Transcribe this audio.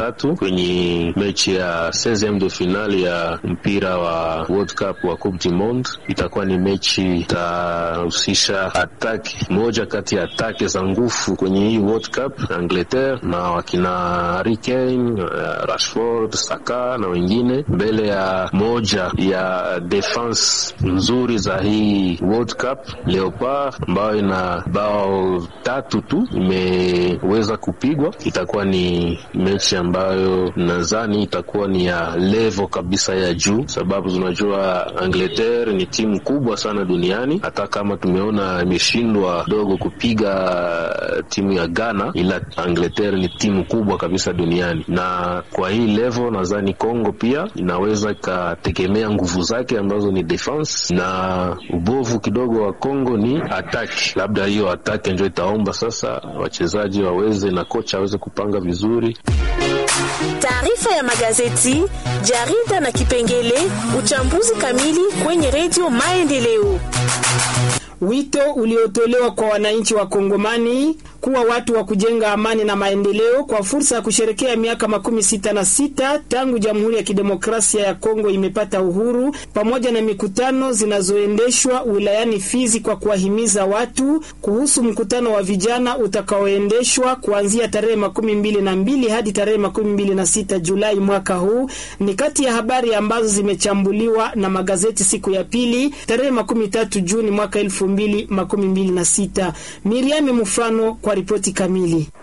tatu kwenye mechi ya 16 de finale ya mpira wa World Cup wa Coupe du Monde. Itakuwa ni mechi itahusisha ataki moja kati ya atake za nguvu kwenye hii World Cup, Angleterre na wakina Harry Kane, Rashford, Saka na wengine, mbele ya moja ya defense nzuri za hii World Cup Leopard, ambayo ina bao tatu tu imeweza kupigwa. Itakuwa ni mechi ambayo nadhani itakuwa ni ya level kabisa ya juu, sababu tunajua Angleterre ni timu kubwa sana duniani. Hata kama tumeona imeshindwa dogo kupiga timu ya Ghana, ila Angleterre ni timu kubwa kabisa duniani, na kwa hii level nadhani Kongo pia inaweza ikategemea nguvu zake ambazo ni defense, na ubovu kidogo wa Kongo ni ataki. Labda hiyo ataki ndio itaomba sasa wachezaji waweze na kocha aweze kupanga vizuri. Taarifa ya magazeti, jarida na kipengele uchambuzi kamili kwenye redio Maendeleo. Wito uliotolewa kwa wananchi wa Kongomani kuwa watu wa kujenga amani na maendeleo kwa fursa ya kusherekea miaka makumi sita na sita tangu Jamhuri ya Kidemokrasia ya Kongo imepata uhuru, pamoja na mikutano zinazoendeshwa wilayani Fizi kwa kuwahimiza watu kuhusu mkutano wa vijana utakaoendeshwa kuanzia tarehe makumi mbili na mbili hadi tarehe makumi mbili na sita Julai mwaka huu, ni kati ya habari ambazo zimechambuliwa na magazeti siku ya pili tarehe makumi tatu Juni mwaka elfu mbili makumi mbili na sita. Miriam Mfano kwa ripoti kamili.